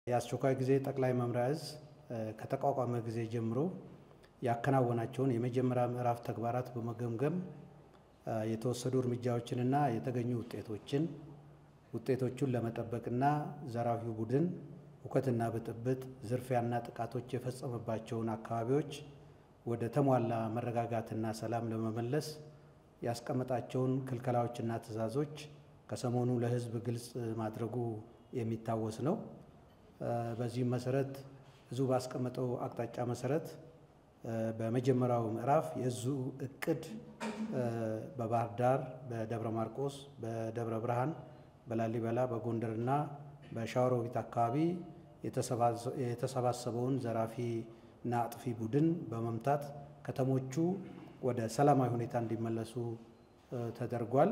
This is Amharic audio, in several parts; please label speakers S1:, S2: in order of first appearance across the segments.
S1: የአስቸኳይ ጊዜ ጠቅላይ መምሪያ ዕዝ ከተቋቋመ ጊዜ ጀምሮ ያከናወናቸውን የመጀመሪያ ምዕራፍ ተግባራት በመገምገም የተወሰዱ እርምጃዎችንና የተገኙ ውጤቶችን ውጤቶቹን ለመጠበቅና ዘራፊው ቡድን ሁከትና ብጥብጥ፣ ዝርፊያና ጥቃቶች የፈጸመባቸውን አካባቢዎች ወደ ተሟላ መረጋጋትና ሰላም ለመመለስ ያስቀመጣቸውን ክልከላዎችና ትዕዛዞች ከሰሞኑ ለሕዝብ ግልጽ ማድረጉ የሚታወስ ነው። በዚህም መሰረት ዕዙ ባስቀመጠው አቅጣጫ መሰረት በመጀመሪያው ምዕራፍ የዕዙ እቅድ በባህር ዳር፣ በደብረ ማርቆስ፣ በደብረ ብርሃን፣ በላሊበላ፣ በጎንደርና በሸዋሮቢት አካባቢ የተሰባሰበውን ዘራፊና አጥፊ ቡድን በመምታት ከተሞቹ ወደ ሰላማዊ ሁኔታ እንዲመለሱ ተደርጓል።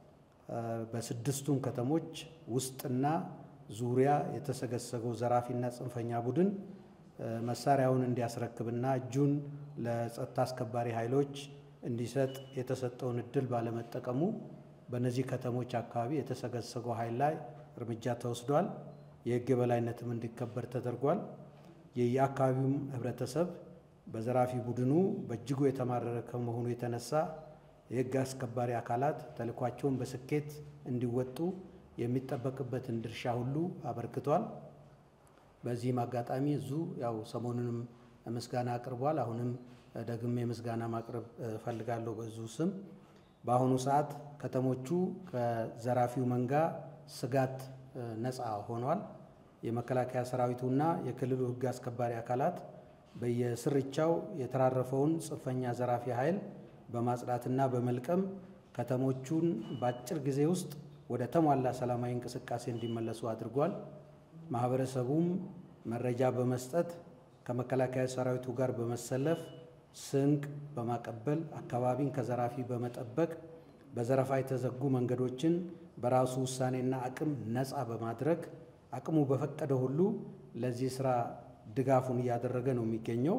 S1: በስድስቱም ከተሞች ውስጥና ዙሪያ የተሰገሰገው ዘራፊና ጽንፈኛ ቡድን መሳሪያውን እንዲያስረክብና እጁን ለጸጥታ አስከባሪ ኃይሎች እንዲሰጥ የተሰጠውን እድል ባለመጠቀሙ በእነዚህ ከተሞች አካባቢ የተሰገሰገው ኃይል ላይ እርምጃ ተወስዷል። የሕግ የበላይነትም እንዲከበር ተደርጓል። የየአካባቢውም ሕብረተሰብ በዘራፊ ቡድኑ በእጅጉ የተማረረ ከመሆኑ የተነሳ የሕግ አስከባሪ አካላት ተልዕኳቸውን በስኬት እንዲወጡ የሚጠበቅበትን ድርሻ ሁሉ አበርክቷል። በዚህም አጋጣሚ ዕዙ ያው ሰሞኑንም ምስጋና አቅርቧል። አሁንም ደግሜ ምስጋና ማቅረብ እፈልጋለሁ በዕዙ ስም። በአሁኑ ሰዓት ከተሞቹ ከዘራፊው መንጋ ስጋት ነፃ ሆኗል። የመከላከያ ሰራዊቱና የክልሉ ሕግ አስከባሪ አካላት በየስርቻው የተራረፈውን ጽንፈኛ ዘራፊ ኃይል በማጽዳትና በመልቀም ከተሞቹን በአጭር ጊዜ ውስጥ ወደ ተሟላ ሰላማዊ እንቅስቃሴ እንዲመለሱ አድርጓል። ማህበረሰቡም መረጃ በመስጠት ከመከላከያ ሰራዊቱ ጋር በመሰለፍ ስንቅ በማቀበል አካባቢን ከዘራፊ በመጠበቅ በዘረፋ የተዘጉ መንገዶችን በራሱ ውሳኔና አቅም ነፃ በማድረግ አቅሙ በፈቀደ ሁሉ ለዚህ ስራ ድጋፉን እያደረገ ነው የሚገኘው።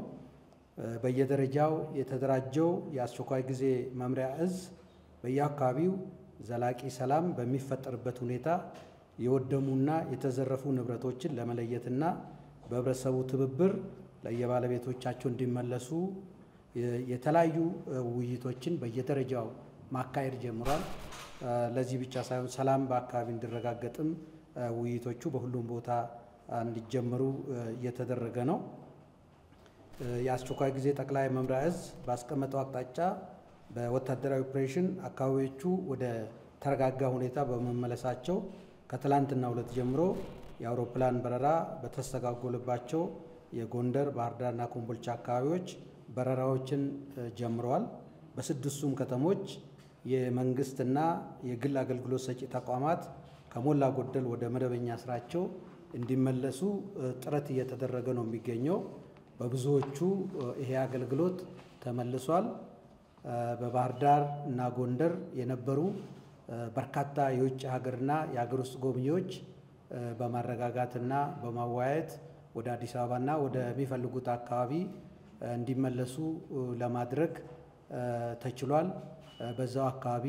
S1: በየደረጃው የተደራጀው የአስቸኳይ ጊዜ መምሪያ ዕዝ በየአካባቢው ዘላቂ ሰላም በሚፈጠርበት ሁኔታ የወደሙና የተዘረፉ ንብረቶችን ለመለየትና በህብረተሰቡ ትብብር ለየባለቤቶቻቸው እንዲመለሱ የተለያዩ ውይይቶችን በየደረጃው ማካሄድ ጀምሯል። ለዚህ ብቻ ሳይሆን ሰላም በአካባቢ እንዲረጋገጥም ውይይቶቹ በሁሉም ቦታ እንዲጀመሩ እየተደረገ ነው። የአስቸኳይ ጊዜ ጠቅላይ መምሪያ ዕዝ ባስቀመጠው አቅጣጫ በወታደራዊ ኦፕሬሽን አካባቢዎቹ ወደ ተረጋጋ ሁኔታ በመመለሳቸው ከትላንትና ሁለት ጀምሮ የአውሮፕላን በረራ በተስተጓጎለባቸው የጎንደር፣ ባህር ዳርና ኮምቦልቻ አካባቢዎች በረራዎችን ጀምረዋል። በስድስቱም ከተሞች የመንግስትና የግል አገልግሎት ሰጪ ተቋማት ከሞላ ጎደል ወደ መደበኛ ስራቸው እንዲመለሱ ጥረት እየተደረገ ነው የሚገኘው። በብዙዎቹ ይሄ አገልግሎት ተመልሷል። በባህር ዳር እና ጎንደር የነበሩ በርካታ የውጭ ሀገርና የሀገር ውስጥ ጎብኚዎች በማረጋጋትና በማወያየት ወደ አዲስ አበባና ወደሚፈልጉት አካባቢ እንዲመለሱ ለማድረግ ተችሏል። በዛው አካባቢ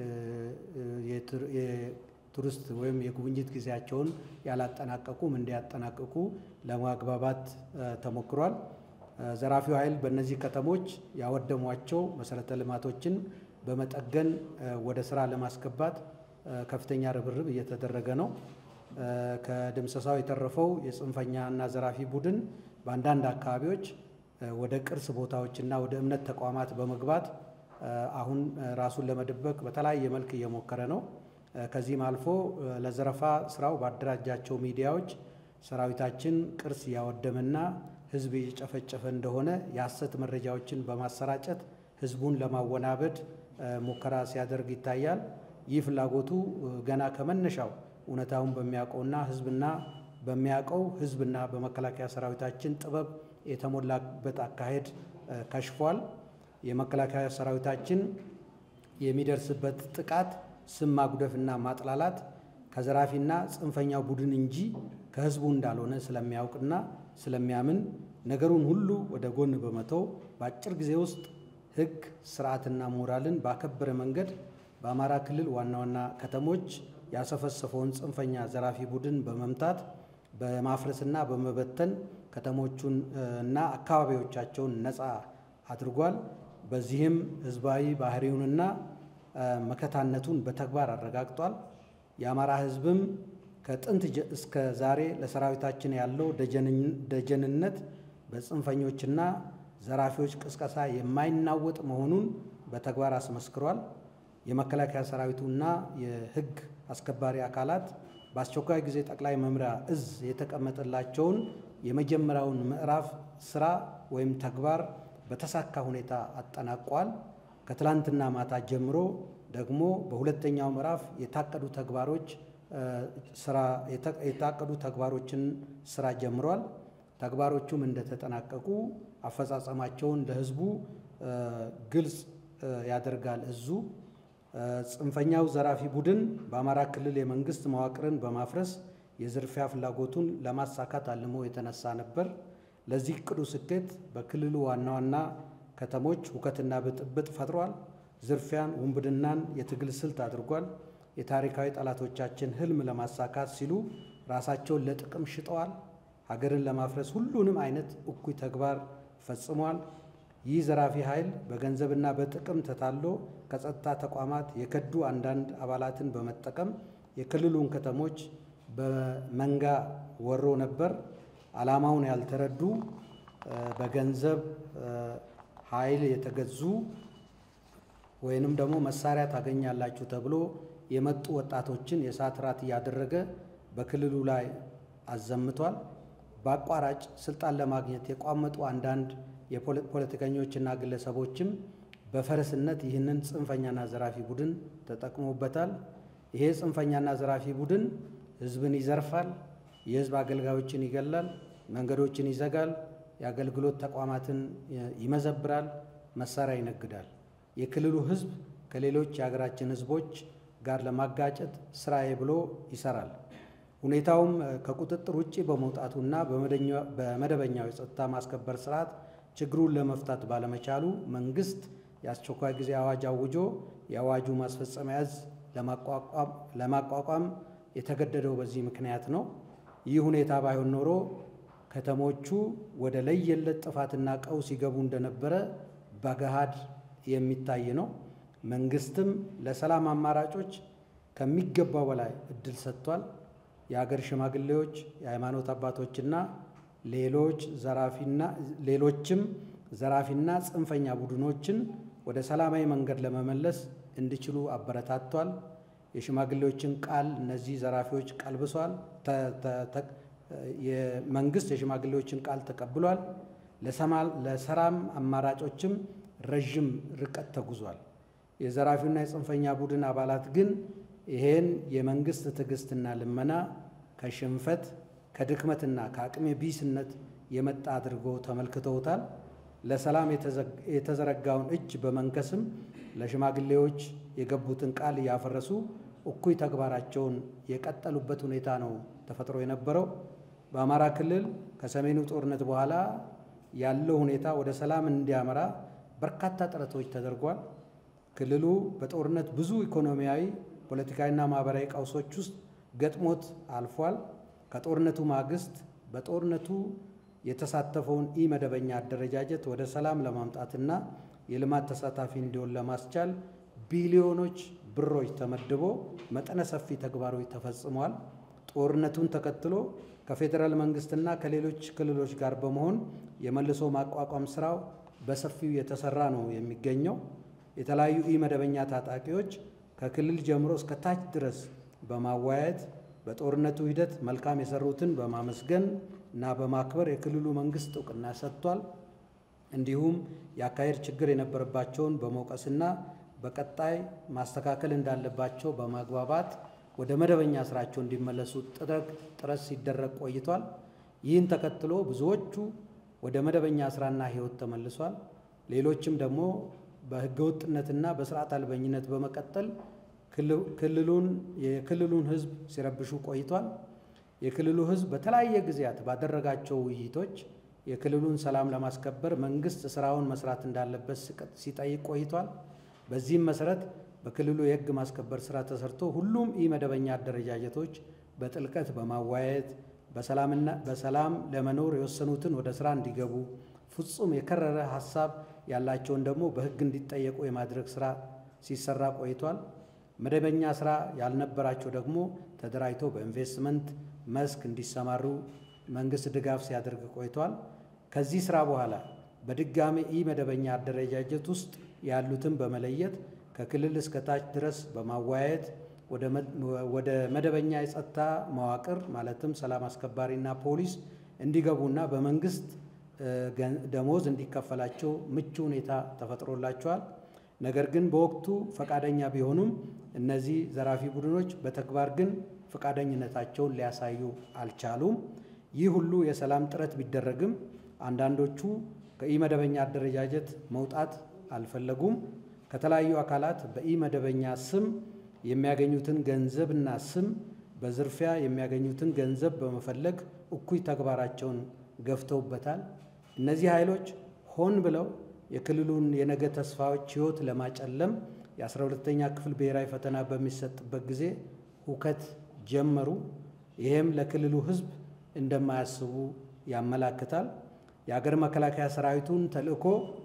S1: የቱሪስት ወይም የጉብኝት ጊዜያቸውን ያላጠናቀቁም እንዲያጠናቅቁ ለማግባባት ተሞክሯል። ዘራፊው ኃይል በእነዚህ ከተሞች ያወደሟቸው መሰረተ ልማቶችን በመጠገን ወደ ስራ ለማስገባት ከፍተኛ ርብርብ እየተደረገ ነው። ከድምሰሳው የተረፈው የጽንፈኛና ዘራፊ ቡድን በአንዳንድ አካባቢዎች ወደ ቅርስ ቦታዎችና ወደ እምነት ተቋማት በመግባት አሁን ራሱን ለመደበቅ በተለያየ መልክ እየሞከረ ነው። ከዚህም አልፎ ለዘረፋ ስራው ባደራጃቸው ሚዲያዎች ሰራዊታችን ቅርስ እያወደመና ሕዝብ እየጨፈጨፈ እንደሆነ የሐሰት መረጃዎችን በማሰራጨት ሕዝቡን ለማወናበድ ሙከራ ሲያደርግ ይታያል። ይህ ፍላጎቱ ገና ከመነሻው እውነታውን በሚያውቀውና ሕዝብና በሚያውቀው ሕዝብና በመከላከያ ሰራዊታችን ጥበብ የተሞላበት አካሄድ ከሽፏል። የመከላከያ ሰራዊታችን የሚደርስበት ጥቃት ስም ማጉደፍና ማጥላላት ከዘራፊና ጽንፈኛው ቡድን እንጂ ከህዝቡ እንዳልሆነ ስለሚያውቅና ስለሚያምን ነገሩን ሁሉ ወደ ጎን በመተው በአጭር ጊዜ ውስጥ ሕግ ስርዓትና ሞራልን ባከበረ መንገድ በአማራ ክልል ዋና ዋና ከተሞች ያሰፈሰፈውን ጽንፈኛ ዘራፊ ቡድን በመምታት በማፍረስና በመበተን ከተሞቹን እና አካባቢዎቻቸውን ነፃ አድርጓል። በዚህም ህዝባዊ ባህሪውንና መከታነቱን በተግባር አረጋግጧል። የአማራ ህዝብም ከጥንት እስከ ዛሬ ለሰራዊታችን ያለው ደጀንነት በጽንፈኞችና ዘራፊዎች ቅስቀሳ የማይናወጥ መሆኑን በተግባር አስመስክሯል። የመከላከያ ሰራዊቱና የህግ አስከባሪ አካላት በአስቸኳይ ጊዜ ጠቅላይ መምሪያ እዝ የተቀመጠላቸውን የመጀመሪያውን ምዕራፍ ስራ ወይም ተግባር በተሳካ ሁኔታ አጠናቋል። ከትላንትና ማታ ጀምሮ ደግሞ በሁለተኛው ምዕራፍ የታቀዱ ተግባሮች ስራ የታቀዱ ተግባሮችን ስራ ጀምሯል። ተግባሮቹም እንደተጠናቀቁ አፈጻጸማቸውን ለህዝቡ ግልጽ ያደርጋል። እዙ ጽንፈኛው ዘራፊ ቡድን በአማራ ክልል የመንግስት መዋቅርን በማፍረስ የዝርፊያ ፍላጎቱን ለማሳካት አልሞ የተነሳ ነበር። ለዚህ እቅዱ ስኬት በክልሉ ዋና ዋና ከተሞች ሁከትና ብጥብጥ ፈጥሯል። ዝርፊያን፣ ውንብድናን የትግል ስልት አድርጓል። የታሪካዊ ጠላቶቻችን ህልም ለማሳካት ሲሉ ራሳቸውን ለጥቅም ሽጠዋል። ሀገርን ለማፍረስ ሁሉንም አይነት እኩይ ተግባር ፈጽሟል። ይህ ዘራፊ ኃይል በገንዘብና በጥቅም ተታሎ ከጸጥታ ተቋማት የከዱ አንዳንድ አባላትን በመጠቀም የክልሉን ከተሞች በመንጋ ወሮ ነበር። ዓላማውን ያልተረዱ በገንዘብ ኃይል የተገዙ ወይንም ደግሞ መሳሪያ ታገኛላችሁ ተብሎ የመጡ ወጣቶችን የእሳት ራት እያደረገ በክልሉ ላይ አዘምቷል። በአቋራጭ ስልጣን ለማግኘት የቋመጡ አንዳንድ የፖለቲከኞችና ግለሰቦችም በፈረስነት ይህንን ጽንፈኛና ዘራፊ ቡድን ተጠቅሞበታል። ይሄ ጽንፈኛና ዘራፊ ቡድን ህዝብን ይዘርፋል፣ የህዝብ አገልጋዮችን ይገላል፣ መንገዶችን ይዘጋል፣ የአገልግሎት ተቋማትን ይመዘብራል፣ መሳሪያ ይነግዳል። የክልሉ ህዝብ ከሌሎች የሀገራችን ህዝቦች ጋር ለማጋጨት ስራዬ ብሎ ይሰራል። ሁኔታውም ከቁጥጥር ውጭ በመውጣቱና በመደበኛው የጸጥታ ማስከበር ስርዓት ችግሩን ለመፍታት ባለመቻሉ መንግስት የአስቸኳይ ጊዜ አዋጅ አውጆ የአዋጁ ማስፈጸሚያ እዝ ለማቋቋም የተገደደው በዚህ ምክንያት ነው። ይህ ሁኔታ ባይሆን ኖሮ ከተሞቹ ወደ ለየለት ጥፋትና ቀውስ ይገቡ እንደነበረ በገሃድ የሚታይ ነው። መንግስትም ለሰላም አማራጮች ከሚገባው በላይ እድል ሰጥቷል። የሀገር ሽማግሌዎች፣ የሃይማኖት አባቶችና ሌሎች ዘራፊና ሌሎችም ዘራፊና ጽንፈኛ ቡድኖችን ወደ ሰላማዊ መንገድ ለመመለስ እንዲችሉ አበረታቷል። የሽማግሌዎችን ቃል እነዚህ ዘራፊዎች ቀልብሷል። የመንግስት የሽማግሌዎችን ቃል ተቀብሏል። ለሰላም አማራጮችም ረዥም ርቀት ተጉዟል። የዘራፊውና የጽንፈኛ ቡድን አባላት ግን ይሄን የመንግስት ትዕግስትና ልመና ከሽንፈት ከድክመትና ከአቅመ ቢስነት የመጣ አድርገው ተመልክተውታል። ለሰላም የተዘረጋውን እጅ በመንከስም ለሽማግሌዎች የገቡትን ቃል እያፈረሱ እኩይ ተግባራቸውን የቀጠሉበት ሁኔታ ነው ተፈጥሮ የነበረው። በአማራ ክልል ከሰሜኑ ጦርነት በኋላ ያለው ሁኔታ ወደ ሰላም እንዲያመራ በርካታ ጥረቶች ተደርጓል። ክልሉ በጦርነት ብዙ ኢኮኖሚያዊ፣ ፖለቲካዊና ማህበራዊ ቀውሶች ውስጥ ገጥሞት አልፏል። ከጦርነቱ ማግስት በጦርነቱ የተሳተፈውን ኢ መደበኛ አደረጃጀት ወደ ሰላም ለማምጣትና የልማት ተሳታፊ እንዲሆን ለማስቻል ቢሊዮኖች ብሮች ተመድቦ መጠነ ሰፊ ተግባሮች ተፈጽመዋል። ጦርነቱን ተከትሎ ከፌዴራል መንግስትና ከሌሎች ክልሎች ጋር በመሆን የመልሶ ማቋቋም ስራው በሰፊው የተሰራ ነው የሚገኘው። የተለያዩ ኢ መደበኛ ታጣቂዎች ከክልል ጀምሮ እስከ ታች ድረስ በማወያየት በጦርነቱ ሂደት መልካም የሰሩትን በማመስገን እና በማክበር የክልሉ መንግስት እውቅና ሰጥቷል። እንዲሁም የአካሄድ ችግር የነበረባቸውን በመውቀስና በቀጣይ ማስተካከል እንዳለባቸው በማግባባት ወደ መደበኛ ስራቸው እንዲመለሱ ጥረት ሲደረግ ቆይቷል። ይህን ተከትሎ ብዙዎቹ ወደ መደበኛ ስራና ህይወት ተመልሷል። ሌሎችም ደግሞ በህገወጥነትና በስርዓት አልበኝነት በመቀጠል ክልሉን የክልሉን ህዝብ ሲረብሹ ቆይቷል። የክልሉ ህዝብ በተለያየ ጊዜያት ባደረጋቸው ውይይቶች የክልሉን ሰላም ለማስከበር መንግስት ስራውን መስራት እንዳለበት ሲጠይቅ ቆይቷል። በዚህም መሰረት በክልሉ የህግ ማስከበር ስራ ተሰርቶ ሁሉም ኢ መደበኛ አደረጃጀቶች በጥልቀት በማወያየት በሰላም ለመኖር የወሰኑትን ወደ ሥራ እንዲገቡ፣ ፍጹም የከረረ ሐሳብ ያላቸውን ደግሞ በሕግ እንዲጠየቁ የማድረግ ሥራ ሲሰራ ቆይቷል። መደበኛ ሥራ ያልነበራቸው ደግሞ ተደራጅተው በኢንቨስትመንት መስክ እንዲሰማሩ መንግሥት ድጋፍ ሲያደርግ ቆይቷል። ከዚህ ሥራ በኋላ በድጋሚ ኢ መደበኛ አደረጃጀት ውስጥ ያሉትን በመለየት ከክልል እስከ ታች ድረስ በማወያየት ወደ መደበኛ የጸጥታ መዋቅር ማለትም ሰላም አስከባሪና ፖሊስ እንዲገቡና በመንግስት ደሞዝ እንዲከፈላቸው ምቹ ሁኔታ ተፈጥሮላቸዋል። ነገር ግን በወቅቱ ፈቃደኛ ቢሆኑም እነዚህ ዘራፊ ቡድኖች በተግባር ግን ፈቃደኝነታቸውን ሊያሳዩ አልቻሉም። ይህ ሁሉ የሰላም ጥረት ቢደረግም አንዳንዶቹ ከኢመደበኛ አደረጃጀት መውጣት አልፈለጉም። ከተለያዩ አካላት በኢመደበኛ ስም የሚያገኙትን ገንዘብና ስም በዝርፊያ የሚያገኙትን ገንዘብ በመፈለግ እኩይ ተግባራቸውን ገፍተውበታል። እነዚህ ኃይሎች ሆን ብለው የክልሉን የነገ ተስፋዎች ሕይወት ለማጨለም የአስራ ሁለተኛ ክፍል ብሔራዊ ፈተና በሚሰጥበት ጊዜ ሁከት ጀመሩ። ይህም ለክልሉ ሕዝብ እንደማያስቡ ያመላክታል። የአገር መከላከያ ሰራዊቱን ተልዕኮ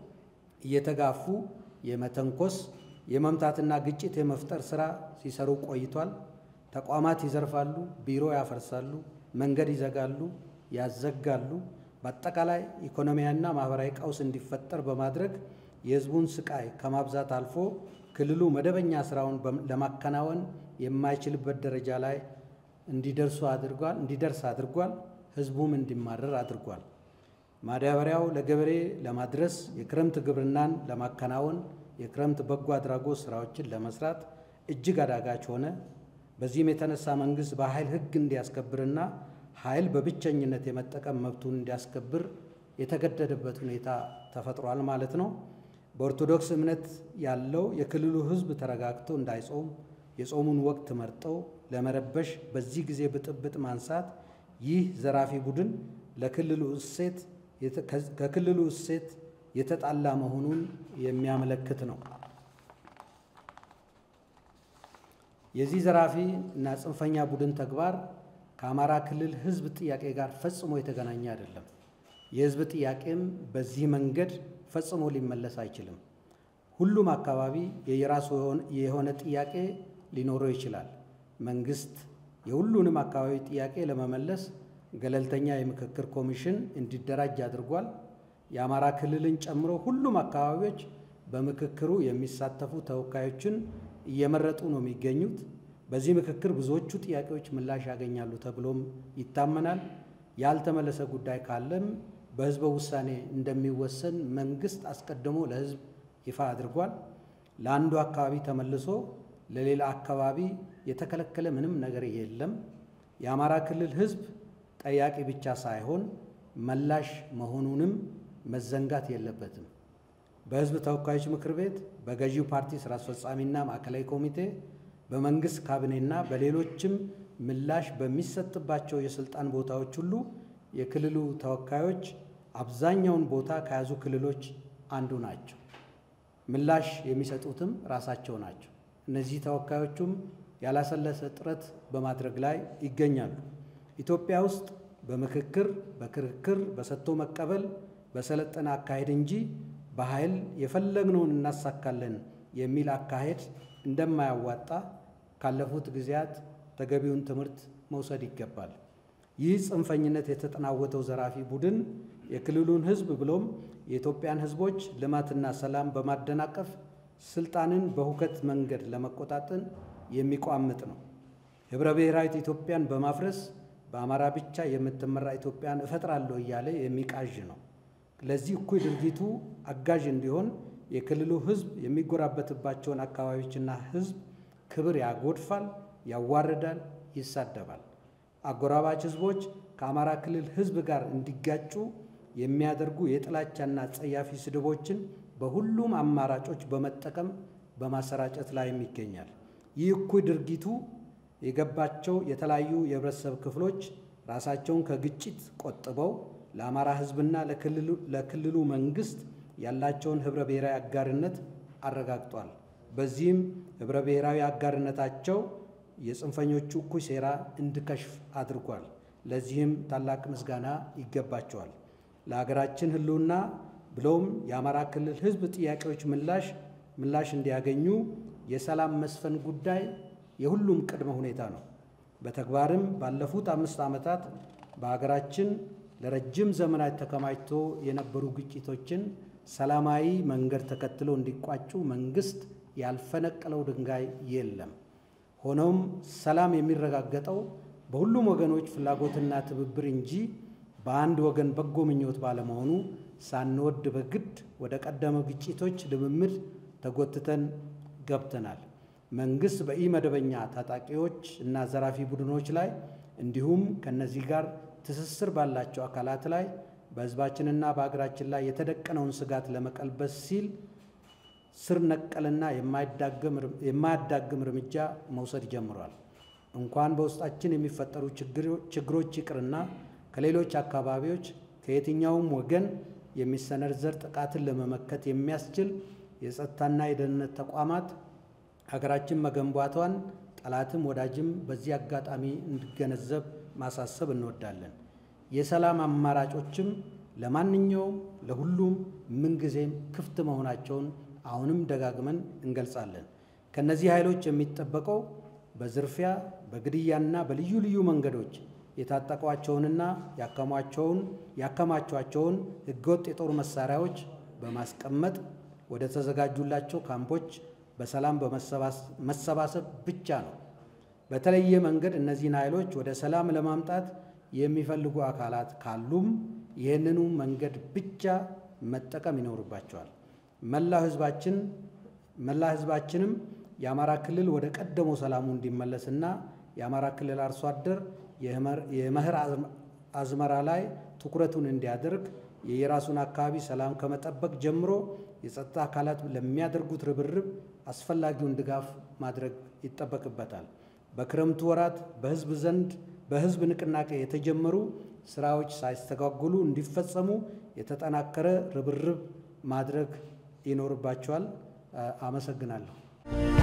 S1: እየተጋፉ የመተንኮስ የመምታትና ግጭት የመፍጠር ሥራ ሲሰሩ ቆይቷል። ተቋማት ይዘርፋሉ፣ ቢሮ ያፈርሳሉ፣ መንገድ ይዘጋሉ፣ ያዘጋሉ። በአጠቃላይ ኢኮኖሚያዊና ማኅበራዊ ቀውስ እንዲፈጠር በማድረግ የሕዝቡን ስቃይ ከማብዛት አልፎ ክልሉ መደበኛ ሥራውን ለማከናወን የማይችልበት ደረጃ ላይ እንዲደርሱ አድርጓል እንዲደርስ አድርጓል። ሕዝቡም እንዲማረር አድርጓል። ማዳበሪያው ለገበሬ ለማድረስ የክረምት ግብርናን ለማከናወን የክረምት በጎ አድራጎት ስራዎችን ለመስራት እጅግ አዳጋች ሆነ። በዚህም የተነሳ መንግስት በኃይል ሕግ እንዲያስከብርና ኃይል በብቸኝነት የመጠቀም መብቱን እንዲያስከብር የተገደደበት ሁኔታ ተፈጥሯል ማለት ነው። በኦርቶዶክስ እምነት ያለው የክልሉ ሕዝብ ተረጋግቶ እንዳይጾም የጾሙን ወቅት መርጠው ለመረበሽ በዚህ ጊዜ ብጥብጥ ማንሳት ይህ ዘራፊ ቡድን ለክልሉ እሴት ከክልሉ እሴት የተጣላ መሆኑን የሚያመለክት ነው። የዚህ ዘራፊ እና ጽንፈኛ ቡድን ተግባር ከአማራ ክልል ሕዝብ ጥያቄ ጋር ፈጽሞ የተገናኘ አይደለም። የሕዝብ ጥያቄም በዚህ መንገድ ፈጽሞ ሊመለስ አይችልም። ሁሉም አካባቢ የየራሱ የሆነ ጥያቄ ሊኖረው ይችላል። መንግስት የሁሉንም አካባቢ ጥያቄ ለመመለስ ገለልተኛ የምክክር ኮሚሽን እንዲደራጅ አድርጓል። የአማራ ክልልን ጨምሮ ሁሉም አካባቢዎች በምክክሩ የሚሳተፉ ተወካዮችን እየመረጡ ነው የሚገኙት። በዚህ ምክክር ብዙዎቹ ጥያቄዎች ምላሽ ያገኛሉ ተብሎም ይታመናል። ያልተመለሰ ጉዳይ ካለም በህዝበ ውሳኔ እንደሚወሰን መንግስት አስቀድሞ ለህዝብ ይፋ አድርጓል። ለአንዱ አካባቢ ተመልሶ ለሌላ አካባቢ የተከለከለ ምንም ነገር የለም። የአማራ ክልል ህዝብ ጠያቂ ብቻ ሳይሆን መላሽ መሆኑንም መዘንጋት የለበትም። በህዝብ ተወካዮች ምክር ቤት፣ በገዢው ፓርቲ ስራ አስፈጻሚና ማዕከላዊ ኮሚቴ፣ በመንግስት ካቢኔና በሌሎችም ምላሽ በሚሰጥባቸው የስልጣን ቦታዎች ሁሉ የክልሉ ተወካዮች አብዛኛውን ቦታ ከያዙ ክልሎች አንዱ ናቸው። ምላሽ የሚሰጡትም ራሳቸው ናቸው። እነዚህ ተወካዮቹም ያላሰለሰ ጥረት በማድረግ ላይ ይገኛሉ። ኢትዮጵያ ውስጥ በምክክር፣ በክርክር፣ በሰጥቶ መቀበል በሰለጠነ አካሄድ እንጂ በኃይል የፈለግነውን እናሳካለን የሚል አካሄድ እንደማያዋጣ ካለፉት ጊዜያት ተገቢውን ትምህርት መውሰድ ይገባል። ይህ ጽንፈኝነት የተጠናወተው ዘራፊ ቡድን የክልሉን ሕዝብ ብሎም የኢትዮጵያን ሕዝቦች ልማትና ሰላም በማደናቀፍ ስልጣንን በሁከት መንገድ ለመቆጣጠን የሚቋምጥ ነው። ኅብረ ብሔራዊት ኢትዮጵያን በማፍረስ በአማራ ብቻ የምትመራ ኢትዮጵያን እፈጥራለሁ እያለ የሚቃዥ ነው። ለዚህ እኩይ ድርጊቱ አጋዥ እንዲሆን የክልሉ ሕዝብ የሚጎራበትባቸውን አካባቢዎችና ሕዝብ ክብር ያጎድፋል፣ ያዋርዳል፣ ይሳደባል። አጎራባች ሕዝቦች ከአማራ ክልል ሕዝብ ጋር እንዲጋጩ የሚያደርጉ የጥላቻና ጸያፊ ስድቦችን በሁሉም አማራጮች በመጠቀም በማሰራጨት ላይም ይገኛል። ይህ እኩይ ድርጊቱ የገባቸው የተለያዩ የህብረተሰብ ክፍሎች ራሳቸውን ከግጭት ቆጥበው ለአማራ ህዝብና ለክልሉ መንግስት ያላቸውን ህብረ ብሔራዊ አጋርነት አረጋግጧል። በዚህም ህብረ ብሔራዊ አጋርነታቸው የጽንፈኞቹ እኩይ ሴራ እንዲከሽፍ አድርጓል። ለዚህም ታላቅ ምስጋና ይገባቸዋል። ለሀገራችን ሕልውና ብለውም የአማራ ክልል ሕዝብ ጥያቄዎች ምላሽ ምላሽ እንዲያገኙ የሰላም መስፈን ጉዳይ የሁሉም ቅድመ ሁኔታ ነው። በተግባርም ባለፉት አምስት ዓመታት በሀገራችን ለረጅም ዘመናት ተከማችቶ የነበሩ ግጭቶችን ሰላማዊ መንገድ ተከትሎ እንዲቋጩ መንግስት ያልፈነቀለው ድንጋይ የለም። ሆኖም ሰላም የሚረጋገጠው በሁሉም ወገኖች ፍላጎትና ትብብር እንጂ በአንድ ወገን በጎ ምኞት ባለመሆኑ ሳንወድ በግድ ወደ ቀደመ ግጭቶች ልምምድ ተጎትተን ገብተናል። መንግስት በኢመደበኛ ታጣቂዎች እና ዘራፊ ቡድኖች ላይ እንዲሁም ከነዚህ ጋር ትስስር ባላቸው አካላት ላይ በሕዝባችንና በሀገራችን ላይ የተደቀነውን ስጋት ለመቀልበስ ሲል ስር ነቀልና የማያዳግም እርምጃ መውሰድ ጀምሯል። እንኳን በውስጣችን የሚፈጠሩ ችግሮች ይቅርና ከሌሎች አካባቢዎች ከየትኛውም ወገን የሚሰነዘር ጥቃትን ለመመከት የሚያስችል የጸጥታና የደህንነት ተቋማት ሀገራችን መገንባቷን ጠላትም ወዳጅም በዚህ አጋጣሚ እንዲገነዘብ ማሳሰብ እንወዳለን። የሰላም አማራጮችም ለማንኛውም ለሁሉም ምንጊዜም ክፍት መሆናቸውን አሁንም ደጋግመን እንገልጻለን። ከእነዚህ ኃይሎች የሚጠበቀው በዝርፊያ በግድያና በልዩ ልዩ መንገዶች የታጠቋቸውንና ያከሟቸውን ያከማቿቸውን ህገወጥ የጦር መሳሪያዎች በማስቀመጥ ወደ ተዘጋጁላቸው ካምፖች በሰላም በመሰባሰብ ብቻ ነው። በተለየ መንገድ እነዚህን ኃይሎች ወደ ሰላም ለማምጣት የሚፈልጉ አካላት ካሉም ይህንኑ መንገድ ብቻ መጠቀም ይኖርባቸዋል። መላው ህዝባችን መላ ህዝባችንም የአማራ ክልል ወደ ቀደመው ሰላሙ እንዲመለስና የአማራ ክልል አርሶ አደር የመኸር አዝመራ ላይ ትኩረቱን እንዲያደርግ የየራሱን አካባቢ ሰላም ከመጠበቅ ጀምሮ የጸጥታ አካላት ለሚያደርጉት ርብርብ አስፈላጊውን ድጋፍ ማድረግ ይጠበቅበታል። በክረምቱ ወራት በህዝብ ዘንድ በህዝብ ንቅናቄ የተጀመሩ ስራዎች ሳይስተጓጎሉ እንዲፈጸሙ የተጠናከረ ርብርብ ማድረግ ይኖርባቸዋል። አመሰግናለሁ።